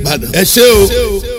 ìbàdàn ẹ ṣé o.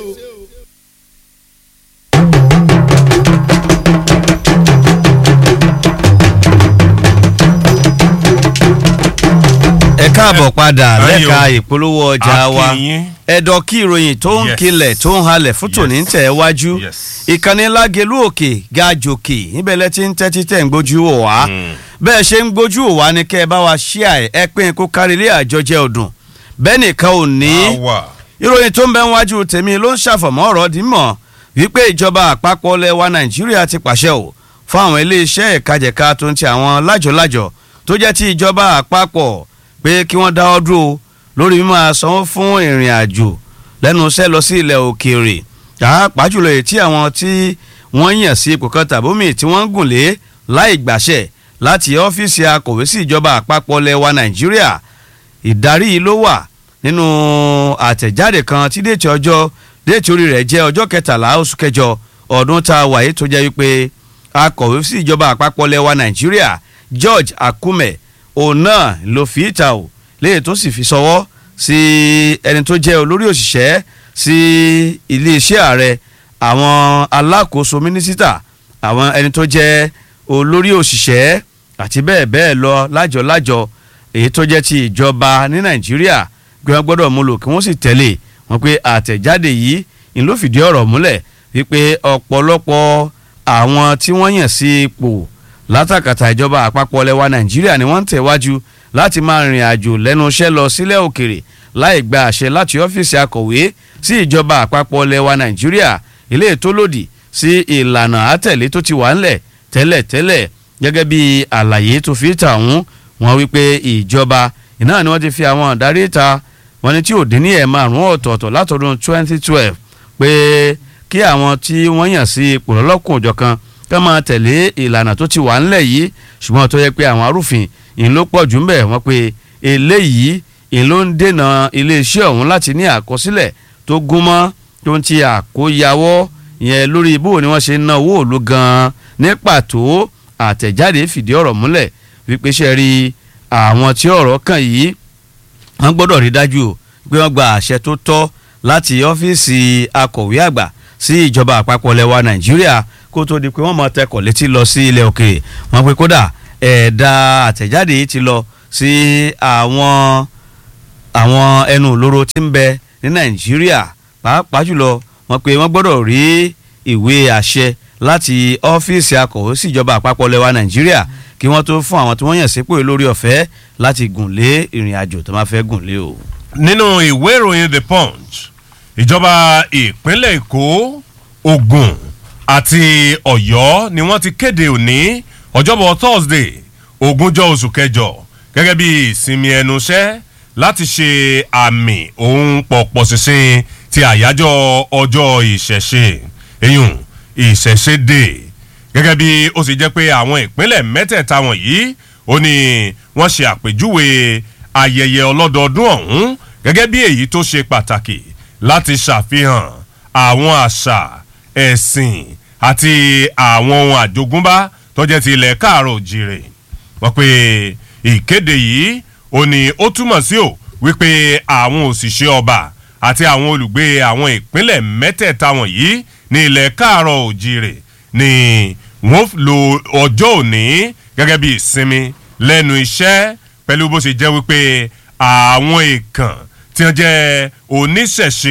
ẹ káàbọ̀ padà Ayọ̀. lẹ́ka ìpolówó ọjà wa Akínyìn. ẹ̀dọ̀ kí ìròyìn tó ń Yes. kilẹ̀ tó ń halẹ̀ fún tòní ń tẹ̀ wájú Yes. ìkànnì lágelú òkè gajòkè níbẹ̀ lẹ́ ti ń tẹ́tí tẹ̀ ń gbójú wò wá bẹ́ẹ̀ ṣe ń gbójú wò wá ni kẹ́ ẹ bá wa ṣíà ẹ̀ ẹ pín kó kárí ilé àjọjẹ ọdún bẹ́ẹ̀ nìkan ò ní àwa ìròyìn tó ń bẹ wájú tèmi ló ń ṣàfọ̀mọ́ ọ̀rọ̀ dìímọ̀ wípé ìjọba àpapọ̀ lẹwa nàìjíríà ti pàṣẹ ò fún àwọn iléeṣẹ́ ìkajẹ̀ka tó ń ti àwọn lájọ̀lájọ̀ tó jẹ́ ti ìjọba àpapọ̀ pé kí wọ́n dáwọ́ dúró lórí mímọ́ sanwó fún ìrìn àjò lẹ́nu iṣẹ́ lọ sí ilẹ̀ òkèèrè pàápàá jùlọ èyí tí àwọn tí wọ́n yàn sí ipò kan tàbómi tí wọ́n ń gùn lé láì gbàṣẹ láti ọ́fíìsì akọ̀wé sí ìjọba àpapọ̀ lẹwa nàìjíríà ìdarí yìí ló wà nínú àtẹ̀jáde kan tí déètì ọjọ́ déètì orí rẹ̀ jẹ́ ọjọ́ kẹtàlá oṣù kẹjọ ọdún tá a wà yìí tó jẹ́ wípé akọ̀wé sí ìjọba àpapọ̀ lẹ́wà nàìjíríà george akume òun náà ló fi ìta o léyìí tó sì fi sọwọ́ sí ẹni tó jẹ́ olórí òṣìṣẹ́ sí iléeṣẹ́ ààrẹ àwọn alákòóso mínísítà àwọn ẹni tó jẹ́ olórí òṣìṣẹ́ àti bẹ́ẹ̀ bẹ́ẹ̀ lọ lájọ lájọ èyí tó jẹ́ ti ìjọba ní nàìjíríà gbé wọn gbọ́dọ̀ mú lò kí wọ́n sì tẹ̀lé wọn pé àtẹ̀jáde yìí ń ló fìdí ọ̀rọ̀ múlẹ̀ wípé ọ̀pọ̀lọpọ̀ àwọn tí wọ́n yàn sí ipò látàkàtà ìjọba àpapọ̀ lẹwa nàìjíríà ni wọ́n ń tẹ̀wájú láti máa rìnrìn àjò lẹ́nu iṣẹ́ lọ sílẹ̀ òkèrè láì gba àṣẹ láti ọ́fíìsì akọ̀wé sí ìjọba àpapọ̀ lẹwa nàìjíríà ilé tó lòdì sí ìlànà àtẹ̀lé tó ti wà ńlẹ̀ tẹ́lẹ̀tẹ́lẹ̀ gẹ́gẹ́ bí àlàyé tó fi tà wọ́n wọ́n wípé ìjọba iná ni wọ́n ti fi àwọn àdarí ìta wọ́n ní tí ò dín ní ẹ̀ márùn-ún ọ̀tọ̀ọ̀tọ̀ látọdún 2012 pé kí àwọn tí wọ́n yàn sí ipò lọ́lọ́kùn òjọ̀kan ká máa tẹ̀lé ìlànà tó ti wà ńlẹ̀ yìí ṣùgbọ́n tó yẹ pé àwọn arúfin ìyẹn ló pọ̀ jù ń bẹ̀ wọ́n pé eléyìí ìyẹn ló ń dènà iléeṣẹ́ ọ̀hún láti ní àkọsílẹ̀ tó gúnmọ́ tó ń ti àkóyawọ́ ìyẹn lórí bó ni wọ́n ṣe ń ná owó òlu gan-an ní pàtó àtẹ̀jáde fìdí ọ̀rọ̀ múlẹ̀ wípé ṣe rí àwọn tí ọ̀rọ̀ kàn yìí wọ́n gbọ́dọ̀ rí dájú o pé wọ́n gba àṣẹ tó tọ́ láti ọ́fíìsì akọ̀wé àgbà sí ìjọba àpapọ̀ lẹwa nàìjíríà kó tó di pé wọ́n máa tẹkọ̀ létí lọ sí ilẹ̀ òkèèrè wọ́n pe kódà ẹ̀ẹ̀dà àtẹ̀jáde yìí ti lọ sí àwọn àwọn ẹnu òlóró tí ń bẹ ní nàìjíríà pàápàá jùlọ wọ́n pe wọ́n gbọ́dọ̀ rí ìwé àṣẹ láti ọ́fíìsì akọ̀wé sí ìjọba àpapọ̀ lẹwa nàìjíríà kí wọ́n tó fún àwọn tí wọ́n yàn sípò lórí ọ̀fẹ́ láti gùn lé ìrìn àjò tó máa fẹ́ gùn lé o. nínú ìwé ìròyìn the punch ìjọba ìpínlẹ̀ èkó ogun àti ọ̀yọ́ ni wọ́n ti kéde òní ọjọ́bọ̀ thursday ogúnjọ́ oṣù kẹjọ gẹ́gẹ́ bí ìsinmi ẹnu iṣẹ́ láti ṣe àmì ohun pọ̀pọ̀ ṣinṣin ti àyájọ́ ọjọ́ ìṣẹ̀ṣe eyín ìṣẹ̀ṣe day gẹ́gẹ́ bí ó sì jẹ́ pé àwọn ìpínlẹ̀ mẹ́tẹ̀ẹ̀ta wọ̀nyí ó ní wọ́n ṣe àpèjúwe ayẹyẹ ọlọ́dọọdún ọ̀hún gẹ́gẹ́ bí èyí tó ṣe pàtàkì láti ṣàfihàn àwọn àṣà ẹ̀sìn àti àwọn ohun àjogúnbá tó jẹ́ ti ilẹ̀ káàrọ̀ òjìrè wọ́n pe ìkéde yìí ó ní ó túmọ̀ sí ò wípé àwọn òṣìṣẹ́ ọba àti àwọn olùgbé àwọn ìpínlẹ̀ mẹ́tẹ̀ẹ̀ta wọ̀nyí ní ilẹ̀ káàrọ̀ òjìrè ni wọ́n lo ọjọ́ òní gẹ́gẹ́ bí ìsinmi lẹ́nu iṣẹ́ pẹ̀lú bó ṣe jẹ́ wípé àwọn èèkàn tí wọ́n jẹ́ oníṣẹ̀ṣe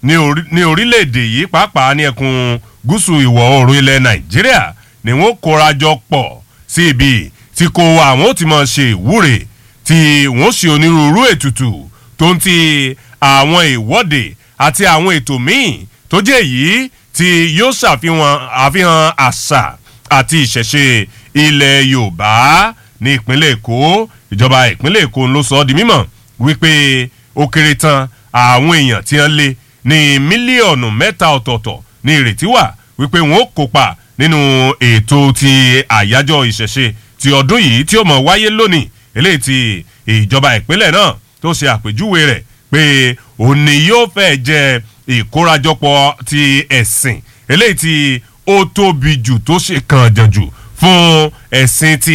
ní orílẹ̀-èdè yìí pàápàá ní ẹkùn gúúsù ìwọ̀ oòrùn ilẹ̀ nàìjíríà ni wọ́n kóra jọ pọ̀ sí ibi tí kò àwọn ó ti máa ṣe ìwúre tí wọ́n ṣe onírúurú ètùtù tó ń ti àwọn ìwọ́de àti àwọn ètò míì tó jẹ́ èyí tí yóò ṣàfihàn àfihàn àṣà àti ìṣẹ̀ṣe ilẹ̀ yorùbá ní ìpínlẹ̀ èkó ìjọba ìpínlẹ̀ èkó ló sọ ọ́ di mímọ̀ wípé ó kéré tán àwọn èèyàn tí wọ́n lé ní mílíọ̀nù mẹ́ta ọ̀tọ̀ọ̀tọ̀ ní ìrètí wà wípé wọ́n ó kópa nínú ètò ti àyájọ́ ìṣẹ̀ṣe ti ọdún yìí tí ó mọ̀ wáyé lónìí eléyìí ti ìjọba ìpínlẹ̀ náà tó ṣe àpèjúwe rẹ̀ pé òní yóò fẹ́ jẹ́ ìkórajọpọ̀ ti ẹ̀sìn eléyìí tí ó tóbi jù tó ṣe kàn jànjù fún ẹ̀sìn ti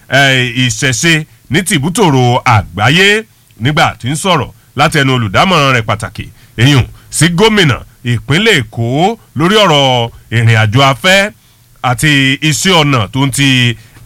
ìṣẹ̀ṣe ní tìbútòrò àgbáyé nígbà tí ń sọ̀rọ̀ láti ẹnu olùdámọ̀ràn rẹ̀ pàtàkì eyín sí gómìnà ìpínlẹ̀ èkó lórí ọ̀rọ̀ ìrìn àjò afẹ́ àti iṣẹ́ ọ̀nà tó ń ti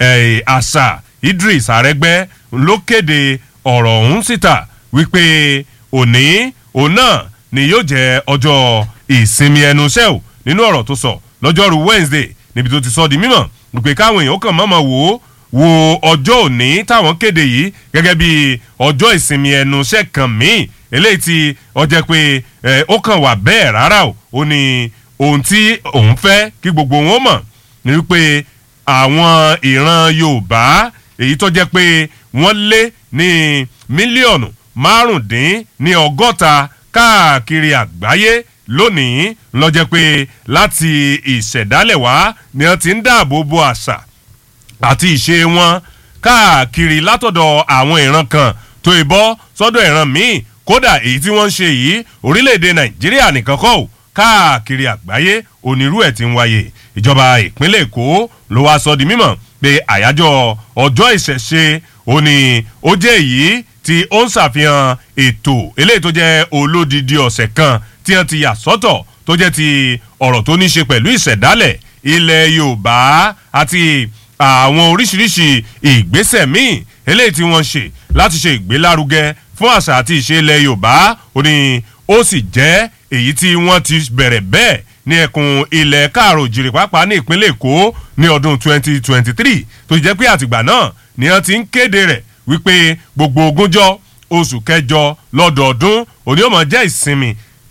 àṣà idris arẹgbẹ́ ló kéde ọ̀rọ̀ ọ̀hún síta wípé òní òun náà ni yóò jẹ́ ọjọ́ ìsinmi ẹnu iṣẹ́ ò nínú ọ̀rọ̀ tó sọ lọ́jọ́rú wednesday níbi tó ti sọ di mímọ̀ wípé káwọn èèyàn kàn mọ́mọ́ wò ó wo ọjọ́ òní táwọn kéde yìí gẹ́gẹ́ bí ọjọ́ ìsinmi ẹnu iṣẹ́ kan míì eléyìí tí ó jẹ́ pé ó kàn wà bẹ́ẹ̀ rárá o ó ní ohun tí òun fẹ́ kí gbogbo wọn mọ̀ ni wípé àwọn ìran yorùbá èyí tó jẹ́ pé wọ́n lé ní mílíọ̀nù márùndín ní ọgọ́ta káàkiri àgbáyé lónìí lọ́jẹ́ pé láti ìṣẹ̀dálẹ̀ wá ni wọ́n ti ń dáàbò bo àṣà àti ìṣe wọn káàkiri látọ̀dọ̀ àwọn ìran kan tó ìbọ́ sọ́dọ̀ ìran míì kódà èyí tí wọ́n ń ṣe yìí orílẹ̀-èdè nàìjíríà nìkan kọ́ ò káàkiri àgbáyé onírú ẹ̀ ti ń wáyé ìjọba ìpínlẹ̀ èkó ló wá sọ di mímọ̀ pé àyájọ́ ọjọ́ ìṣẹ̀ṣe ó ní ó jẹ́ èyí tí ó ń ṣàfihàn ètò eléyìí tó jẹ́ olódìdí ọ̀sẹ̀ kan tí wọ́n ti yà sọ́tọ̀ tó jẹ́ ti ọ̀rọ̀ tó ní ṣe pẹ̀lú ìṣẹ̀dálẹ̀ ilẹ̀ yorùbá àti àwọn oríṣiríṣi ìgbésẹ̀ míì eléyìí tí wọ́n ṣe láti ṣe ìgbélárugẹ fún àṣà àti ìṣe ilẹ̀ yorùbá ó ní ó sì jẹ́ èyí tí wọ́n ti bẹ̀rẹ̀ bẹ́ẹ̀ ní ẹkùn ilẹ̀ káàrò jìrì pàápàá ní ìpínlẹ̀ èkó ní ọdún 2023 tó jẹ́ pé àtìgbà náà ni wọ́n ti ń kéde rẹ̀ wípé gbogbo ogúnjọ́ oṣù kẹjọ lọ́dọọdún òní ó máa jẹ́ ìsinmi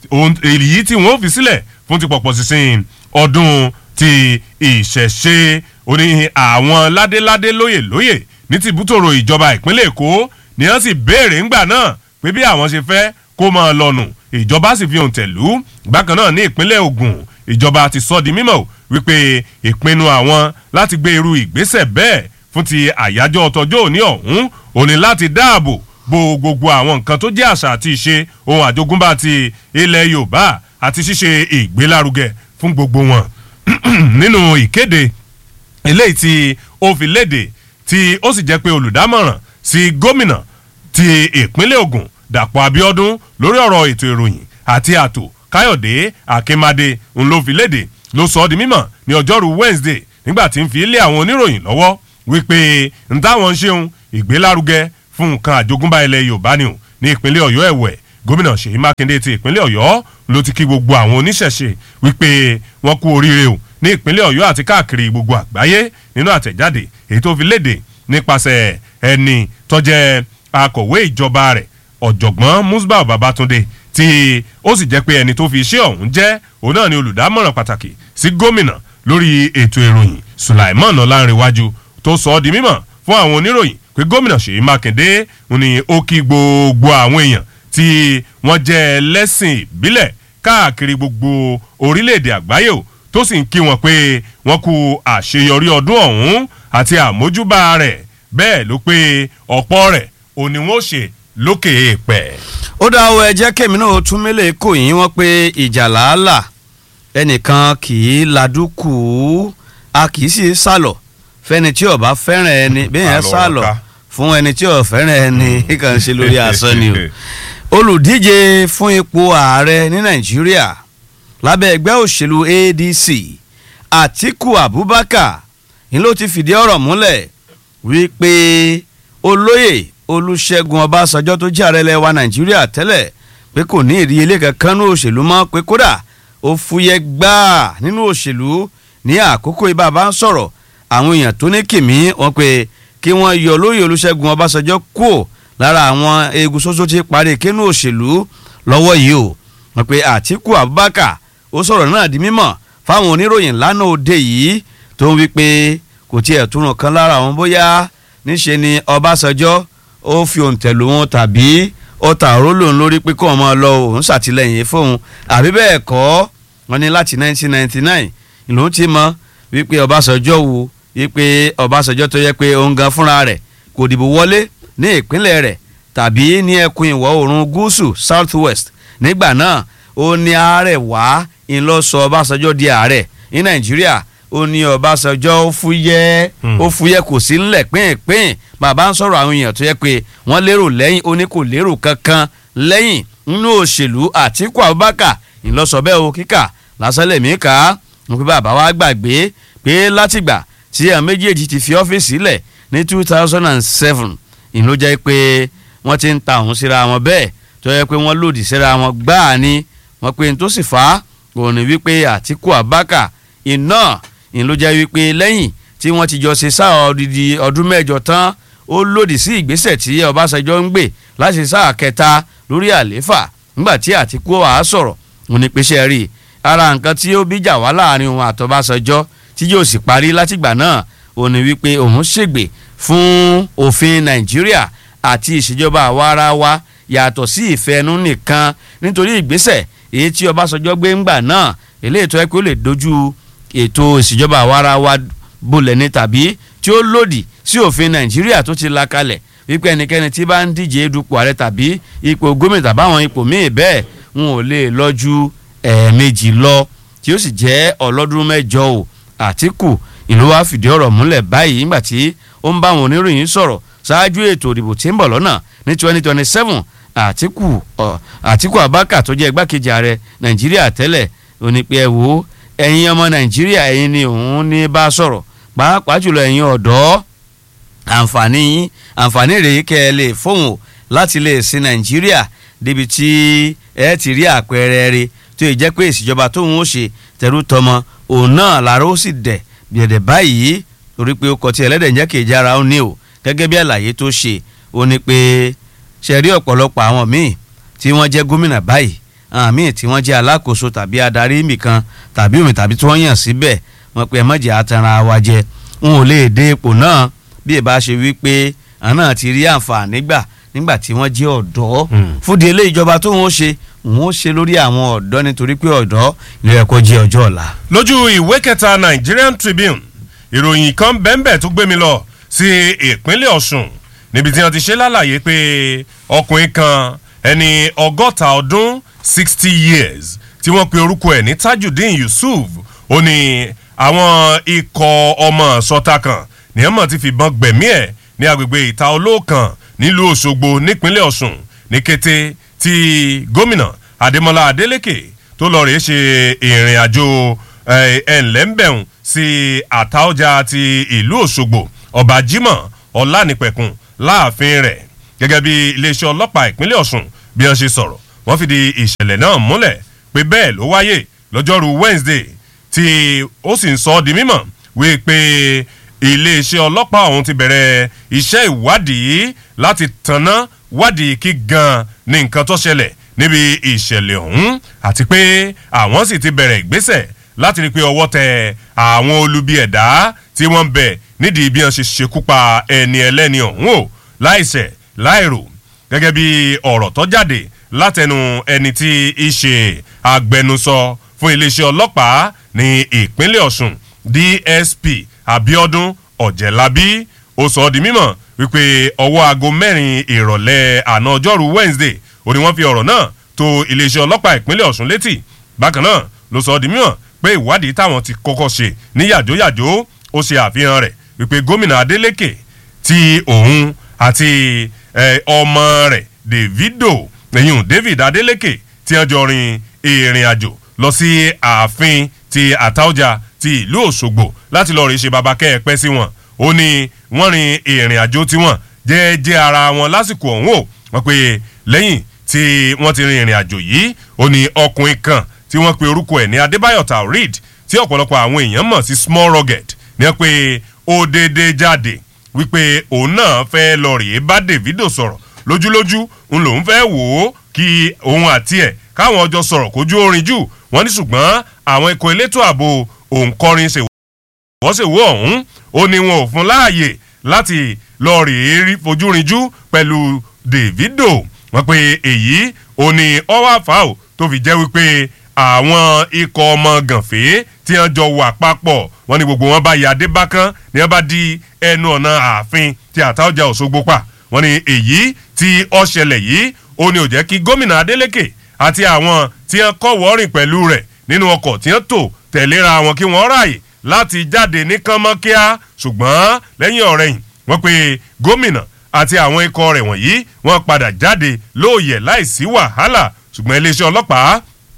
èyí tí wọ́n fi sílẹ̀ fún ti pọ̀pọ̀ sísìn ọdún ti ìṣẹ̀ṣe òní àwọn ládéládé lóyè lóyè ní tìbútòrò ìjọba ìpínlẹ̀ èkó ni wọ́n sì béèrè ńgbà náà pé bí àwọn ṣe fẹ́ kó máa lọ́nu ìjọba sì fi hàn tẹ̀lú bákan náà ní ìpínlẹ̀ ogun ìjọba ti sọ di mímọ̀ wípé ìpinnu àwọn láti gbé irú ìgbésẹ̀ bẹ́ẹ̀ fún ti àyájọ́ ọtọjọ́ òní ọ̀hún òní láti dáàbò bo gbogbo àwọn nǹkan tó jẹ́ àṣà àti ìṣe ohun àjogúnbá ti ilẹ̀ yorùbá àti ṣíṣe ìgbélárugẹ fún gbogbo wọn nínú ìkéde eléyìí tí ó fi léde tí ó sì jẹ́ pé olùdámọ̀ràn sí gómìnà ti ìpínlẹ̀ ogun dàpọ̀ abiodun lórí ọ̀rọ̀ ètò ìròyìn àti ààtò káyọ̀dé akínmadé ń ló fi léde ló sọ ọ́ di mímọ̀ ní ọjọ́rú wednesday nígbà tí ń fi lé àwọn oníròyìn lọ́wọ́ wípé ń táwọn ń ṣeun ìgbélárugẹ fún nǹkan àjogúnbá ilẹ̀ yorùbá ni ò ní ìpínlẹ̀ ọ̀yọ́ ẹ̀wẹ̀ gómìnà ṣèyí mákindé ti ìpínlẹ̀ ọ̀yọ́ ló ti kí gbogbo àwọn oníṣẹ̀ṣe wípé wọ́n kú oríire o ní ìpínlẹ̀ ọ̀yọ́ àti káàkiri gbogbo àgbáyé nínú àtẹ̀jáde èyí tó fi léde nípasẹ̀ ẹni tọ́jẹ́ akọ̀wé ìjọba rẹ̀ ọ̀jọ̀gbọ́n musbah babatunde tí ó sì jẹ́ pé ẹni tó fi iṣẹ́ ọ̀hún jẹ́ òun náà ni olùdámọ̀ràn pàtàkì sí gómìnà lórí ètò ìròyìn sulaiman ọlárìnwájú tó sọ ọ́ di mímọ̀ fún àwọn oníròyìn pé gómìnà ṣèyí mákindé ni ó kí gbogbo àwọn èèyàn tí wọ́n jẹ́ ẹlẹ́sìn ìbílẹ̀ káàkiri gbogbo orílẹ̀-èdè àgbáyé o tó sì ń kí wọn pé wọ́n kú àṣeyọrí ọdún ọ̀hún àti àmójúbà rẹ̀ bẹ́ẹ̀ ló pé ọ̀pọ̀ rẹ̀ òní wọn ṣe lókè èèpẹ̀. ó dá o ẹ jẹ́ kémi náà tún mélòó kò yín wọ́n pé ìjà làálà ẹnìkan kì í ladúkù a kì í sì sálọ fẹ́ni tí ó bá fẹ́ràn ẹni bẹ́ẹ̀ yẹn sálọ fún ẹni tí ó fẹ́ràn ẹni kàn ṣe lórí asán ni o olùdíje fún ipò ààrẹ ní nàìjíríà lábẹ́ ẹgbẹ́ òṣèlú adc atiku abubakar ni ló ti fìdí ọ̀rọ̀ múlẹ̀ wípé olóyè olùṣègùn ọbásanjọ́ tó jẹ́ ààrẹ lẹ́wà nàìjíríà tẹ́lẹ̀ pé kò ní ìdíyelé kankan ní òṣèlú mọ́ pé kódà ó fúyẹ́ gbáà nínú òṣèlú ní àkókò ibà bá ń sọ̀rọ̀ àwọn èèyàn tó ní kìmí wọn pé kí wọ́n yọ olóyè olùṣègùn ọbásanjọ́ kúò lára àwọn eegun ṣoṣo ti parí kínú òṣèlú lọ́wọ́ yìí o wọn pe àtìkù abubakar ó sọ̀rọ̀ náà di mímọ̀ fáwọn oníròyìn lánàá òde yìí tó ń wí pé kò tiẹ̀ túnrun kan lára àwọn bóyá níṣe ni ọbásanjọ́ ó fi òǹtẹ̀lù wọn tàbí ó ta òró lòun lórí pé kó wọn máa lọ òun ṣàtìlẹ́yìn fóun àbí bẹ́ẹ̀ kọ́ wọn ní láti 1999 ìlú ti mọ wípé ọbásanjọ́ wo wípé ọbásanjọ́ tó yẹ pé òun gan fúnra rẹ̀ kò dìbò wọlé ní ìpínlẹ̀ rẹ̀ tàbí ní ẹkùn ìwọ̀ oòrùn gúúsù south west nígbà náà ó ní ààrẹ wá ńlọsọ ọbásanjọ́ di ààrẹ ní nàìjíríà ó ní ọbásanjọ́ ó fúyẹ́ ó fúyẹ́ kò sí ńlẹ̀ pínpín bàbá ń sọ̀rọ̀ àwọn èèyàn tó yẹ pé wọ́n lérò lẹ́yìn ó ní kò lérò kankan lẹ́yìn nínú òṣèlú àtìkú abubakar ìlọsọ bẹ́ẹ̀ o kíkà lásán lèmi kà á mo pe bàbá wa gbàgbé pé látìgbà tí àwọn méjèèjì ti fi ọ́fíìsì sílẹ̀ ní two thousand and seven ìlú jẹ́ pé wọ́n ti ń ta òun síra wọn bẹ́ẹ̀ tó yẹ pé wọ́n lòdì síra wọn gbáà ni wọ́n pe n tó sì fà á òun ni wípé Àtíkù Abákà iná ìlú jẹ́ wípé lẹ́yìn tí wọ́n ti jọ ṣe sáà odidi ọdún mẹ́jọ tán ó lòdì sí ìgbésẹ̀ tí Ọbásanjọ́ ń gbé láti sáà kẹta lórí àlééfà nígbà tí Àtíkù wàá sọ̀rọ̀ òun ni pèsè rí ara nǹkan tí ó bíjà wá láàrin òun àtọ́básanjọ́ tí yóò sì parí látìgbà náà òun ni wípé òun ṣègbè fún òfin Nàìjíríà àti ìṣèjọba àwa ara wa yàtọ̀ sí ìfẹ́nu nìkan nítorí ìgbésẹ̀ èyí tí Ọbásanjọ́ gbé ńgbà náà eléyìí tó yẹ kó lè dojú ètò ìṣèjọba àwa ara wa bolẹ̀ ni tàbí tí ó lòdì sí òfin Nàìjíríà tó ti la kalẹ̀ wípé ẹnikẹ́ni tí bá ń díje dupò ààrẹ tàbí ipò gómìnà tàbáwọn ipò míì bẹ́ẹ̀ n ò lè lọ ju ẹ̀ẹ̀mejì lọ tí ó sì jẹ́ ọlọ́dún mẹ́jọ o Àtíkù ìlú wa fìdí ọ̀rọ̀ múlẹ̀ báyìí nígbà tí ó ń bá àwọn oníròyìn sọ̀rọ̀ ṣáájú ètò ìdìbò tí ń bọ̀ lọ́nà ní twenty twenty seven Àtíkù Àtíkù Abákà tó jẹ́ igbákejì ààrẹ Nàìjíríà tẹ́lẹ̀ ó ní pé ẹ wò ó ẹ̀yin ọmọ Nàìjíríà ẹ̀yin ni òun ní bá sọ̀rọ̀ pàápàá jùlọ ẹ̀yin ọ̀dọ́ àǹfààní yín àǹfààní rèé kẹ́ ẹ lè fóun láti lè sin Nàìjíríà débi tí ẹ ti rí àpẹẹrẹ rẹ̀ tó yẹ jẹ́ pé ìṣèjọba tóun ó ṣe tẹ̀rù tọmọ òun náà làárọ̀ ó sì dẹ̀ bìẹ̀dẹ̀ báyìí torí pé ó kọ tí ẹlẹ́dẹ̀ ń jẹ́ kejì ara ó ní o gẹ́gẹ́ bí àlàyé tó ṣe ó ní pé ṣe rí ọ̀pọ̀lọpọ̀ àwọn míì tí wọ́n jẹ́ gómìnà báyìí àwọn míì tí wọ́n jẹ́ alákòóso tàbí adarí nìkan tàbí omi tàbí tí wọ́n yàn síbẹ̀ wọ́n pe ẹ̀mọ́jẹ̀ atanra wa jẹ n ò lè dé ipò náà bí ìbá ṣe wí pé àwọn náà ti rí àǹfààní gbà nígbà tí wọ́n jẹ́ ọ̀dọ́ fúdi ilé ìjọba tó ń ṣe wọ́n ó ṣe lórí àwọn ọ̀dọ́ nítorí pé ọ̀dọ́ ló yẹ kó jẹ́ ọjọ́ ọ̀la. lójú ìwé kẹta Nigerian Tribune ìròyìn kan bẹ́ẹ̀nbẹ́ẹ̀ tó gbé mi lọ sí ìpínlẹ̀ Ọ̀ṣun níbi tí wọ́n ti ṣe lálàyé pé ọkùnrin kan ẹni ọgọ́ta ọdún sixty years tí wọ́n pe orúkọ ẹ̀ ní Tajudeen Yusuf ó ní àwọn ikọ̀ ọmọ sọta kan ní ẹ̀mọ́ ti fìbọn gbẹ̀mí ẹ̀ ní agbègbè ìta olóòkàn nílùú Òṣogbo nípínlẹ̀ Ọ̀ṣun ní kété tí gómìnà Adémọ́lá Adélékè tó lọ rèé ṣe ìrìn àjò ẹ̀ńlẹ́ńbẹ̀hùn sí àtaọ́jà ti ìlú Òṣogbo ọba Jimoh Ọlánìpẹ̀kun láàfin rẹ̀ gẹ́gẹ́ bí iléeṣẹ́ ọlọ́pàá ìpínlẹ̀ Ọ̀ṣun bí wọ́n ṣe sọ̀rọ̀ wọ́n fìdí ìṣẹ̀lẹ̀ náà múlẹ̀ pé bẹ́ẹ̀ ló wáyé lọ́jọ́rú Wednesday tí ó sì ń sọ ọ́ di mímọ̀ wí pé iléeṣẹ́ ọlọ́pàá ọ̀hún ti bẹ̀rẹ̀ iṣẹ́ ìwádìí láti tanná wádìí kí gan ni nǹkan tó ṣẹlẹ̀ níbi ìṣẹ̀lẹ̀ ọ̀hún àti pé àwọn sì ti bẹ̀rẹ̀ ìgbésẹ̀ láti rí i pé ọwọ́ tẹ àwọn olubi ẹ̀dá tí wọ́n ń bẹ nídìí bí wọ́n ṣe ṣekú pa ẹni ẹlẹ́ni ọ̀hún o láìṣẹ̀ láìrò gẹ́gẹ́ bí ọ̀rọ̀ tó jáde látẹnu ẹni tí í ṣe agbẹnusọ fún iléeṣẹ́ ọlọ́pàá ní ìpínlẹ̀ Ọ̀ṣun DSP Abiodun Ọ̀jẹ̀lábí ó sọ ọ́ di mímọ̀ wípé ọwọ́ aago mẹ́rin ìrọ̀lẹ́ àná ọjọ́rú Wednesday ó ní wọ́n fi ọ̀rọ̀ náà tó iléeṣẹ́ ọlọ́pàá ìpínlẹ̀ Ọ̀ṣun létí bákan náà ló sọ ọ́ di mímọ̀ pé ìwádìí táwọn ti kọ́kọ́ ṣe ní yàjóyàjó ó ṣe àfihàn rẹ̀ wípé gómìnà Adeleke tí òun àti ọmọ rẹ̀ Davido ẹ̀yìn David Adeleke tí wọ́n jọ rin ìrìn àjò lọ sí ààfin ti Àtaọ́jà ti ìlú Òṣogbo láti lọ́ọ́ rí ṣe baba kẹ́ ẹ pẹ́ sí wọn ó ní wọ́n rin ìrìn àjò tiwọn jẹ́ẹ́jẹ́ ara wọn lásìkò ọ̀hún o wọ́n pe lẹ́yìn tí wọ́n ti rin ìrìn àjò yìí ó ní ọkùnrin kan tí wọ́n pe orúkọ ẹ̀ ní Adébáyọ̀ Taoreed tí ọ̀pọ̀lọpọ̀ àwọn èèyàn mọ̀ sí small rugged ní wọ́n pe ó déédéé jáde wípé òun náà fẹ́ lọ rèé bá Davido sọ̀rọ̀ lójúlójú ń lòun fẹ́ wò ó kí òun àti ẹ̀ káwọn ọjọ́ sọ̀rọ̀ kójú orin jù wọ́n ní ṣùgbọ́n àwọn ikọ̀ elétò ààbò òǹkọrin ṣèwọ́ ṣèwọ́ ọ̀hún ó ní wọn ò fún láàyè láti lọ rèé rí fojú rinjú pẹ̀lú Davido wọ́n pe èyí ó ní ọwọ́ àfáà tó fi jẹ́ wípé àwọn ikọ̀ ọmọ gànfẹ́ tí wọ́n jọ wà papọ̀ wọ́n ní gbogbo wọn bá ya adé bákan ni wọ́n bá di ẹnu ọ̀nà ààfin tí Àtaọ́jà Òṣogbo pa wọ́n ní èyí tí ó ṣẹlẹ̀ yìí ó ní ó jẹ́ kí gómìnà Adeleke àti àwọn tí wọ́n kọ́ wọ́ọ̀rìn pẹ̀lú rẹ̀ nínú ọkọ̀ tí wọ́n tò tẹ̀léra wọn kí wọ́n ráàyè láti jáde ní kánmọ́kíá ṣùgbọ́n lẹ́yìn ọ̀rẹ́yìn wọ́n pe gómìnà àti àwọn ikọ̀ rẹ̀ wọ̀nyí wọ́n padà jáde lóòyẹ̀ láìsí wàhálà ṣùgbọ́n iléeṣẹ́ ọlọ́pàá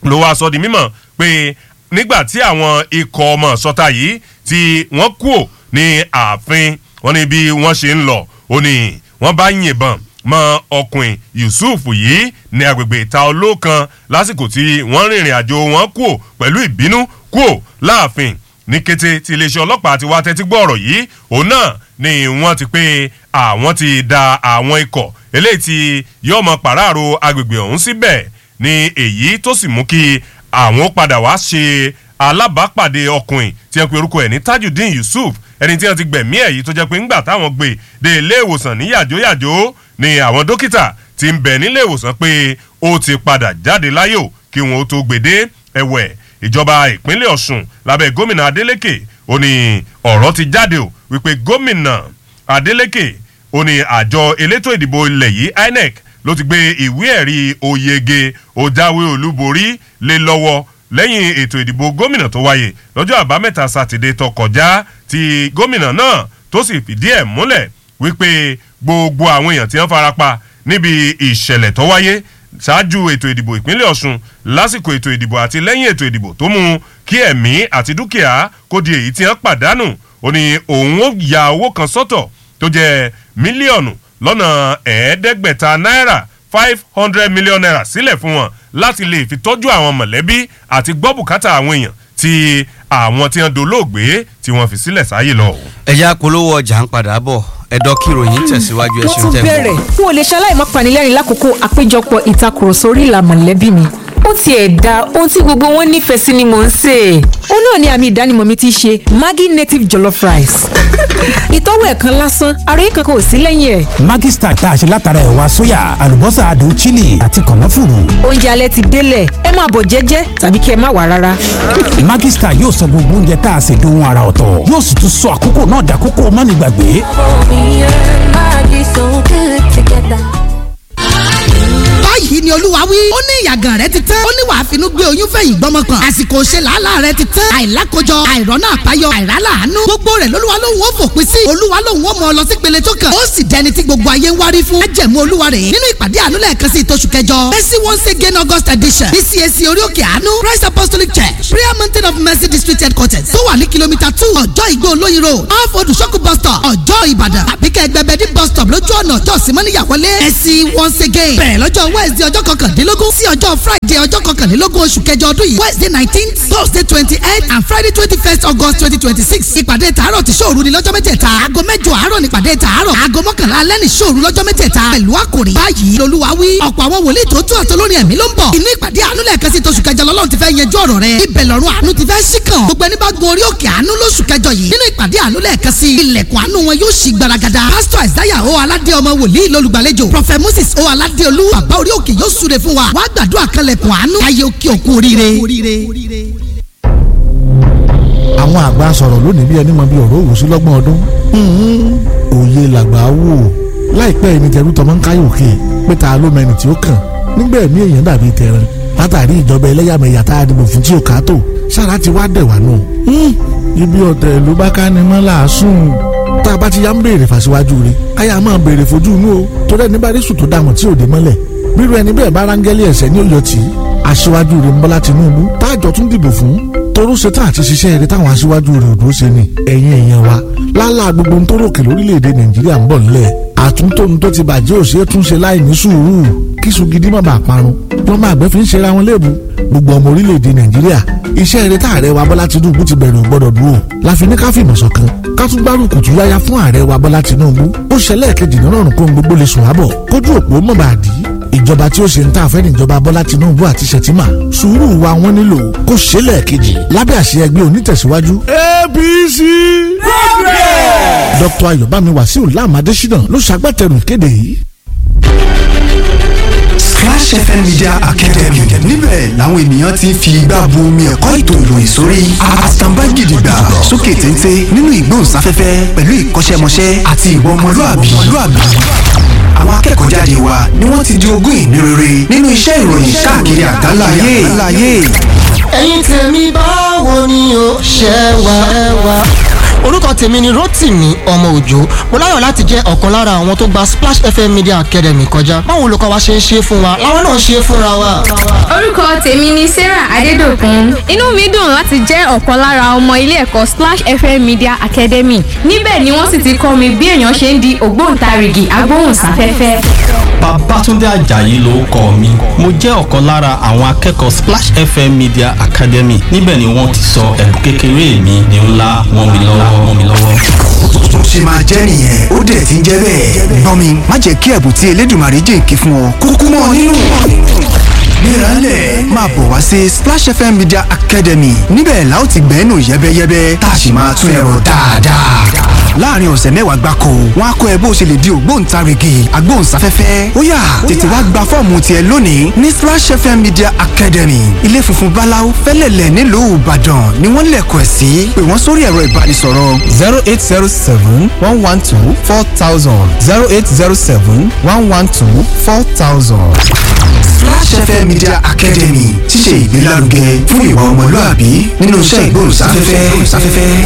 ló wá sọ di mímọ̀ pé nígbà tí àwọn ikọ̀ ọmọ sọta yìí tí wọ́n kúò ní ààfin wọn ní bí wọ́n ṣe ń lọ ó ní wọ́n bá yìnbọn mọ ọkùnrin yusuf yìí ní agbègbè ìta olókan lásìkò tí wọ́n rìnrìn àjò wọn kúò pẹ̀lú ìbínú kúò láàfin ní kété tí iléeṣẹ́ ọlọ́pàá ti wá tẹ́tí gbọ́ ọ̀rọ̀ yìí òun náà ni wọ́n ti pé àwọn ti da àwọn ikọ̀ eléyìí tí yóò mọ pàráàrò agbègbè ọ̀hún síbẹ̀ ní èyí tó sì mú kí àwọn padà wá ṣe alábàápàdé ọkùnrin tí ẹ pe orúkọ ẹ̀ ní tajudeen yusuf ẹni tí wọ́n ti gbẹ̀mí ẹ̀ yìí tó jẹ́ pé ńgbà táwọn gbé dé ilé ìwòsàn ní yàjóyàjó ni àwọn dókítà ti ń bẹ̀ nílé ìwòsàn pé ó ti padà jáde láyò kí wọn ó tó gbèdé ẹ̀wẹ̀ ìjọba ìpínlẹ̀ ọ̀sùn lábẹ́ gómìnà adeleke ó ní ọ̀rọ̀ ti jáde o wípé gómìnà adeleke ó ní àjọ elétò ìdìbò ilẹ̀ yìí inec ló ti gbé ìwé ẹ̀rí oyege òjáwé olúborí lé lọ́wọ́ lẹ́yìn ètò ìdìbò gómìnà tó wáyé lọ́jọ́ àbámẹ́ta sátidé tó kọjá tí gómìnà náà tó sì fìdí ẹ̀ múlẹ̀ wípé gbogbo àwọn èèyàn tí wọ́n farapa níbi ìṣẹ̀lẹ̀ tó wáyé ṣáájú ètò ìdìbò ìpínlẹ̀ ọ̀sùn lásìkò ètò ìdìbò àti lẹ́yìn ètò ìdìbò tó mú kí ẹ̀mí àti dúkìá kó di èyí tí wọ́n pàdánù ó ní òun ó ya owó kan sọ́tọ̀ tó jẹ́ mílíọ̀nù lọ́nà ẹ̀ẹ́dẹ́gbẹ̀ta náírà five hundred million naira sílẹ̀ fún wọn láti lè fi tọ́jú àwọn mọ̀lẹ́bí àti gbọ́ bùkátà àwọn èèyàn tí àwọn tí wọ́n dolóògbé tí wọ́n fi sílẹ̀ sáyé lọ. ẹ̀yà polówó ọjà ń padà bọ̀ ẹ̀dọ́ kìròyìn tẹ̀síwájú wọ́n ẹ̀sìn tún tẹ̀ bẹ̀rẹ̀ n ò lè ṣaláì má panilẹ́rìn lákòókò àpéjọpọ̀ ìtakùrọ̀sọ orí ìlà mọ̀lẹ́bí mi ó tiẹ̀ da ohun tí gbogbo wọn nífẹ̀ẹ́ sí ni mò ń sè é. ó náà ni àmì ìdánimọ̀ mi ti ṣe maggi native jollof rice. ìtọ́wò ẹ̀kan lásán àròyé kankan ò sí lẹ́yìn ẹ̀. Maggi Star tá a ṣe látara ẹ̀wà sóyà àlùbọ́sà adùn chili àti kànáfùrù. oúnjẹ alẹ́ ti délẹ̀ ẹ máa bọ̀ jẹ́jẹ́ tàbí kí ẹ má wà rárá. Maggi Star yóò sọ gbogbo oúnjẹ tá a ṣe dohun ara ọ̀tọ̀ yóò sì tún sọ àkókò náà dàkókò mánigbàgbé. Me and Maggie so good together. báyìí ni olúwa wí. ó ní ìyàgàn rẹ ti tán. ó ní wàá finú gbé oyún fẹ̀yìn gbọ́mọ kan. àsìkò ṣe làálàá rẹ ti tán. àìlákojọ àìrọ́nà àbáyọ àìrálàánú. gbogbo rẹ̀ lolúwa lòun ó fòpin sí. olúwa lòun ó mọ ọ lọ sí pele tó kàn. ó sì dẹni tí gbogbo ayé ń wárí fún. májẹ̀mú olúwa rèé nínú ìpàdé àánú lẹ́ẹ̀kan sí ìtòṣù kẹjọ. mercy once again august edition. bcac orí òkè àánú christ apostolic church prayer mountain of mercy district headquarters tó wà ní kìlómítà two ọjọ́ ìgbó olóyin road off odùsókù bus stop ọjọ́ ìbàdàn àbíkẹ́ ẹgbẹ́bẹ́dì bus stop lójú ọ̀nà ọjọ́ símọ́níyàwọlé mercy once again bẹ̀rẹ̀ lọ́jọ́ wednesday ọjọ́ kọkàndínlógún sí ọjọ́ friday ọjọ́ kọkànlélógún oṣù kẹjọ ọdún yìí wednesday nineteen thursday twenty eight and friday twenty first august twenty twenty six ìpàdé tààrọ̀ tí sóòru ni lọ́jọ́ mẹ́tẹ̀ẹ̀ta aago mẹ́jọ àárọ̀ ní ìpàdé tààrọ̀ aago mọ́kànlá alẹ́ ní sóòru lọ́jọ́ mẹ́tẹ̀ẹ̀ta pẹ̀lú àkòrí báyìí lolúwa wí ọ̀pọ̀ àwọn wòlíì tó tún àtọlórin ẹ̀mí ló ń bọ̀ inú ìpàdé àánú lẹ́ẹ̀kan sí tóṣù kẹjọ lọ́lọ́run ti fẹ́ yanjú ọ̀rọ̀ rẹ ibẹ̀ lọ́run àánú ti fẹ́ sí kàn gbogbo ẹni bá gun orí òkè àánú lóṣù kẹjọ yìí nínú ìpàdé àánú lẹ́ẹ̀kan sí ilẹ̀kùn àánú wọn yóò ṣí gbaragada pásítọ̀ àìsáyà o aládé ọmọ wòlíì lolùgbàlejò prọfẹ moses o aládé olú bàbá orí òkè yóò súre fún wa wàá gbàdúrà kanlẹ̀kùn àánú ayé òkè òkun oríire. àwọn àgbà sọ̀rọ̀ lónìí bí ẹni mọ bí ọ̀rọ̀ òwúsí lọ́gbọ̀n ọdún òye làgbà wò láìpẹ́ ẹni jẹ́rú tọmọ ń káyọ̀ òkè pé ta ló mẹni tí ó kàn nígbà ẹ̀mí èèyàn dàbí tẹran látàrí ìjọba ẹlẹ́yàmẹ̀yà tá a dìbò fún tí ò ká tó sára ti wá dẹ̀ wá nù. ibi ọ̀tẹ̀ ló bá ká ni mọ́ làásùn tá a bá ti yá ń béèrè fàṣíwájú rẹ̀ káyà máa béèrè fojú inú o torí ẹni bá rí sùn tó dààmú tí ò dé mọ́lẹ̀ bírú ẹni bẹ́ẹ̀ bá rángẹ́lì ẹ̀sẹ̀ ní òyò tí aṣíwájú rẹ̀ ń bọ́lá Tinubu táàjọ tún dìbò fún torú ṣetán àti ṣiṣẹ́ eré táwọn aṣíwájú rẹ̀ ò dúró ṣe ni ẹ̀yin èèyàn wa lálá gbogbo ń tó ròkè lórílẹ̀‐èdè Nàìjíríà ń bọ̀ nílẹ̀ àtúntóun tó ti bàjẹ́ òṣèré tún ṣe láì ní sùúrù kíṣu gidi má bàa parun lọ́mọ àgbẹ̀ fi ń ṣera wọn léèbù gbogbo ọmọ orílẹ̀‐èdè Nàìjíríà iṣẹ́ eré tá ààrẹ wa Bọ́lá Tinubu ti bẹ̀rẹ̀ ò gbọ́dọ̀ dúró láfi ní ká fìmọ̀ ṣọ̀kan ká tún gbárùkù tún yáyá fún ààrẹ wa Bọ́lá Tinubu ó ṣẹlẹ̀ kejì nínú ọ̀run kó ń gbogbo lè sùn ábọ̀ kójú òpó mọ̀ bá dì í ìjọba tí ó ṣe ń tà fẹ́ níjọba Bọ́lá Tinubu àti Ṣètìmá sùúrù wa wọ́n nílò kó ṣẹlẹ̀ kejì lábẹ́ àṣẹ ẹgbẹ́ onítẹ̀síwájú APC Dr. Ayọ̀bámi Wàsíù Láàmú Adésínà ló ṣagbátẹrù ìkéde yìí. Splash FM Media Academy níbẹ̀ làwọn ènìyàn ti ń fi igbá bu omi ẹ̀kọ́ ètò ìròyìn sórí àtàǹbá gidigba sókè téńté nínú ìgbóhùnsáfẹ́fẹ́ pẹ̀lú ìkọ́ṣẹ́mọṣẹ́ àti ìwà ọmọlúàbí. àwọn akẹ́kọ̀ọ́ jáde wa ni wọ́n ti di ogún ìní rere nínú iṣẹ́ ìròyìn káàkiri àgbáláyé. ẹ̀yin tèmi báwo ni o ṣe wà ẹ wà. orúkọ tèmi ni Rótìmí ọmọ òjò mo láyọ̀ láti jẹ́ ọ̀kan lára àwọn tó gba Splash FM Media Academy kọjá báwo olùkọ́ wa ṣe ń ṣe fún wa làwọn náà ṣe fúnra wa. orúkọ tèmi ni sarah adédọ̀kun inú mi dùn láti jẹ́ ọ̀kan lára ọmọ ilé ẹ̀kọ́ splash fm media academy níbẹ̀ ni wọ́n sì ti kọ́ mi bí èèyàn ṣe ń di ògbóǹtarìgì agbóhùnsáfẹ́fẹ́. Babátúndé Àjàyí ló kọ mi mo jẹ́ ọ̀kan lára àwọn akẹ́kọ̀ọ́ Splash FM Media Academy níbẹ̀ ni wọ́n ti sọ ẹ̀bùn kékeré mi ní ńlá wọ́n mi lọ́wọ́ wọ́n mi lọ́wọ́. tó ṣe máa jẹ́ nìyẹn ó dẹ̀ ti ń jẹ́ bẹ́ẹ̀. gbọ́n mi má jẹ́ kí ẹ̀bùn tí Elédùmarè jèǹkì fún ọ kúkú mọ́ ọ nínú. Gbéralẹ̀ máa bọ̀ wá sí Splash FM Media Academy níbẹ̀ la ó ti gbẹ́nu yẹ́bẹ́yẹ́bẹ́ tá a sì máa tún ẹ̀rọ dáadáa. láàrin ọ̀sẹ̀ mẹ́wàá gbáko wọn á kọ́ ẹ bó ṣe lè di ògbóǹtarìgì agbóhùnsáfẹ́fẹ́ ó yá tètè wá gba fọ́ọ̀mù tiẹ̀ lónìí ní Splash FM Media Academy ilé funfun báláú fẹ́lẹ̀lẹ̀ nílùú Ìbàdàn ni wọ́n lẹ̀kọ̀ ẹ̀ sí pé wọ́n sórí ẹ̀rọ ìbánisọ̀rọ̀ zero eight zero seven one one two four thousand zero eight zero seven one one two four thousand. Splash FM Media Academy ti ṣe ìgbélárugẹ fún ìwà ọmọlúàbí nínú iṣẹ́ ìgbóhùnsáfẹ́fẹ́.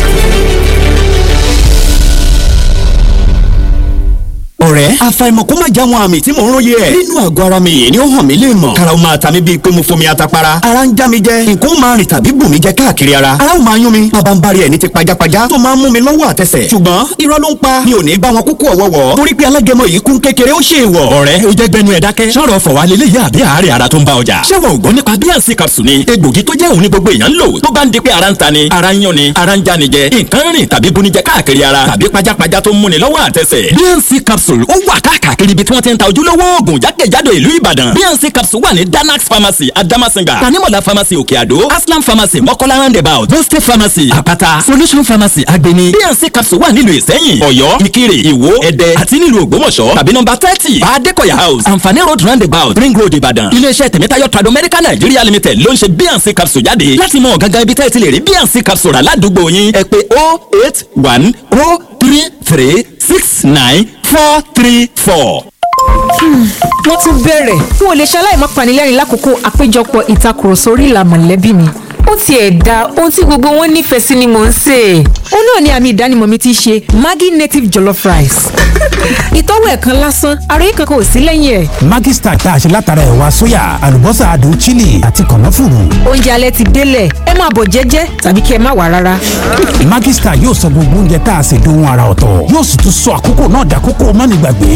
ọ̀rẹ́ àfàìmọ̀ kó má já wọn àmì tí mò ń róye ẹ̀ nínú àgọ́ ara mi yìí ni ó hàn mí lè mọ̀ kára ó máa ta mí bíi pé mo fomi atapara ara ń já mi jẹ nǹkan ó máa rìn tàbí bù mí jẹ káàkiri ara ara ó máa yún mi bàbá ń bari ẹ̀ ní ti pajápajá tó máa ń mú mi lọ́wọ́ àtẹsẹ̀ ṣùgbọ́n irọ́ ló ń pa mi ò ní bá wọn kúkú ọ̀wọ́wọ́ torí pé alágẹmọ yìí kún kékeré ó ṣe é wọ̀ ọ̀rẹ́ ó jẹ́ gbẹnu ẹ̀ dákẹ́ sọ̀rọ̀ fọ̀wá lélẹ̀ yá àbí àárẹ̀ ara tó ń bá ọjà ṣé wọn ò gbọ́ nípa bíànsì capsule ni egbògi tó jẹ́ òun ní gbogbo èèyàn ń lò tó bá ń di pé ara ń ta ni ara ń yán ni ara ń já ni jẹ nǹkan rìn tàbí bunijẹ káàkiri ara tàbí pajápajá tó ń múni lọ́wọ́ àtẹsẹ̀ bíànsì capsule ó wà káàkiri ibi tí wọ́n ti ń ta ojúlówó oògùn jákèjádò ìlú ìbàdàn bnc capsule wà ní danax pharmacy adamasinga tanimola pharmacy òkè àdó aslam pharmacy mọ́kọ́lá roundabout boste pharmacy àpáta solution pharmacy agbeni bnc capsule wà nílùú ìsẹ́yìn ọ̀yọ́ ìkirè ìwó ẹdẹ àti nílùú ògbómọ̀ṣọ́ tàbí nọ́mbà thirty adekoya house anfani road roundabout ring road ìbàdàn iléeṣẹ́ tẹ̀mẹ́tayọ̀ trado medical nigeria limited ló ń ṣe bnc capsule jáde láti mọ gangan ibi tẹ́ ẹ ti lè rí bnc capsule rà ládùúgbò yín ẹ pè oh eight one oh three three six nine four three four wọ́n tún bẹ̀rẹ̀ n ò lè ṣaláì má panilẹ́rìn lákòókò àpéjọpọ̀ ìtakùrọ̀sọ orí ìlà mọ̀lẹ́bí mi ó tiẹ̀ da ohun tí gbogbo wọn nífẹ̀ẹ́ sí ni mò ń sè é ó náà ni àmì ìdánimọ̀ mi ti ṣe Maggi native jollof rice ìtọ́wò ẹ̀kan lásán ara yìí kankan ò sí lẹ́yìn ẹ̀. Maggi star tá a ṣe látara ẹ̀wà sóyà àlùbọ́sà adùn chili àti kànáfùrù. oúnjẹ alẹ́ ti délẹ̀ ẹ máa bọ̀ jẹ́jẹ́ tàbí kí ẹ má wà rárá. Maggi star yóò sọ gbogbo oúnjẹ tá a ṣe dohun ara ọ̀tọ̀ yóò sì tún sọ àkókò náà dàkókò mánigbàgbé.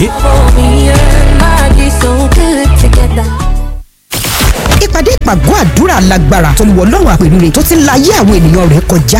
ìpàdé ìpàgọ́ àdúrà lágbára tó lu ọlọ́run àpèrire tó ti ń la ayé àwọn ènìyàn rẹ̀ kọjá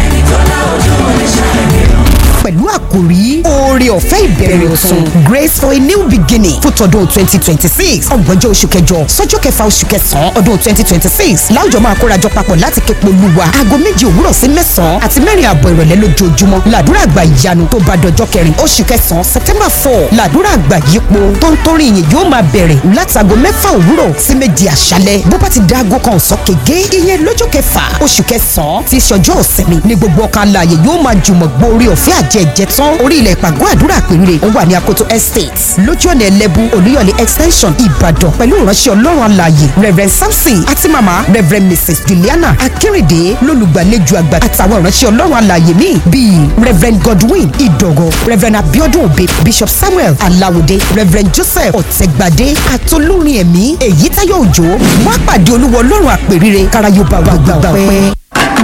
pẹ̀lú àkòrí oore ọ̀fẹ́ ìbẹ̀rẹ̀ ọ̀tun grace for a new beginning fún tọdún twenty twenty six ọgbọ̀njọ́ oṣù kẹjọ sọ́jọ́ kẹfà oṣù kẹsàn-án ọdún twenty twenty six láwùjọ máa kórajọ papọ̀ láti képe olúwa aago méje òwúrọ̀ sí mẹ́sàn-án àti mẹ́rin àbọ̀ ìrọ̀lẹ́ lójoojúmọ́ làdúrà àgbà ìyanu tó bá dọjọ́ kẹrin oṣù kẹsàn-án september four làdúrà àgbà yípo tó ń torí ìyìn yóò máa bẹ̀rẹ̀ látago mẹ́fà òwúrọ̀ sí méje àṣálẹ́ bó bá ti da aago kan ọ̀sán kége ìyẹn lọ́jọ́ kẹfà oṣù kẹsàn-án ti ṣọjọ́ ọ̀sẹ̀mi ní gbogbo ọkàn alààyè yóò máa jùmọ̀ gbórí ọ̀fẹ́ àjẹjẹ tán orí ilẹ̀ ìpàgọ́ àdúrà péré ó wà ní akoto estate lójú ọ̀nà ẹlẹ́bù olúyọ̀lé extension ìbàdàn pẹ̀lú ìránṣẹ́ ọlọ́run alààyè reverend samson àti mama reverend mrs juliana akérèdé lólùgbàlejò àgbà àtàwọn ìránṣẹ́ ọlọ́run alààyè míì bíi reverend godwin ìdọ̀gọ̀ reverend abiodun obe bishop samuel alawode reverend joseph ọ̀tẹ̀gbàdé àtolórin ẹ̀mí èyítayọ̀ òjò wá pàdé olúwa ọlọ́run àpèrire káráyọba wà gbàgbà pẹ́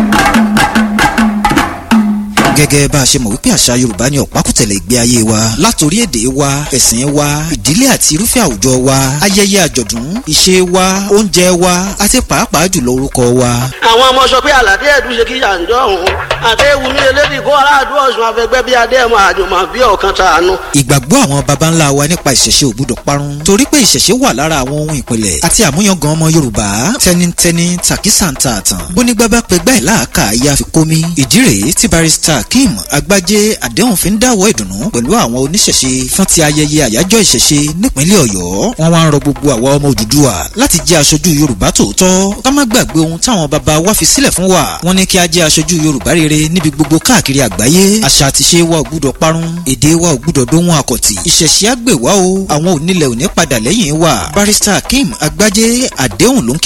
gẹ́gẹ́ bá a ṣe mọ̀ wípé àṣà yorùbá ni ọ̀pákùtẹ̀lẹ̀ ìgbé ayé wa látòrí èdè wa ẹ̀sìn wa ìdílé àti irúfẹ́ àwùjọ wa ayẹyẹ àjọ̀dún ìṣe wa oúnjẹ wa àti pàápàá jùlọ orúkọ wa. àwọn ọmọ sọ pé àlàdé ẹ̀dùn ṣe kí yàǹjọ́ òun àtẹ̀wùmí elédì kó aráàlú ọ̀sùn afẹ́gbẹ́ bí adé ẹ̀mọ àjùmọ̀ bí ọ̀kan tàánú. ìgbàgbọ́ àwọn baba ńlá wa nípa ìṣẹ̀ṣe ò gbúdọ̀ parun torí pé ìṣẹ̀ṣe wà lára àwọn ohun ìpìlẹ̀ àti àmúyangàn ọmọ yorùbá tẹnitẹni tàkísàǹtà àtàn bónígbà bá pẹgbẹ́ ẹ̀ láàkà ìyá fi kómi ìdí rèé tí barista akeem agbájé àdéhùn fi ń dáwọ́ ìdùnnú pẹ̀lú àwọn oníṣẹ̀ṣe fún ti ayẹyẹ àyájọ́ ìṣẹ̀ṣe nípínlẹ̀ ọ̀yọ́ wọ́n wá ń rọ gbogbo àwa ọmọ òdùdúwà láti jẹ́ aṣojú yorùbá tòótọ́ ká má gbàgbé ohun táwọn baba wa fi sílẹ̀ fún wa wọ́n ní kí a jẹ́ aṣojú yorùbá rere níbi gbogbo káàkiri àgbáyé àṣà àti ṣe wa ò gbúdọ̀ parun èdè wa ò gbúdọ̀ dóhun àkọ̀tì ìṣẹ̀ṣe àgbè wa o àwọn onílẹ̀ òní padà lẹ́yìn wa barista akeem agbájé àdéhùn ló ń kí